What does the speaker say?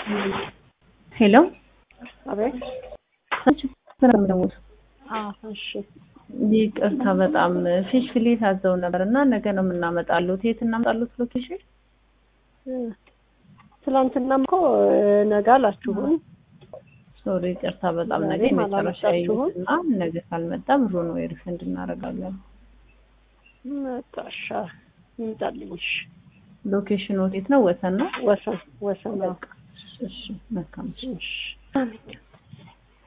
ሄሎ አቤት። ሰላም አዎ፣ እሺ። ይቅርታ በጣም ፊሽ ፍሌት አዘው ነበር እና ነገ ነው የምናመጣሉት። የት እናመጣሉት ሎኬሽን? ትናንትናም እኮ ነገ አላችሁን? ሶሪ ይቅርታ በጣም ነገ ዛሬም መጨረሻ አላመጣችሁም? ይዩትና ነገ ካልመጣ ብሩ ነው ሪፈንድ እናደርጋለን። መጣሻ ይምጣልኝ። እሺ። ሎኬሽኑ የት ነው? ወሰን ነው። ወሰን ወሰን። እሺ መልካም። እሺ። አሜን።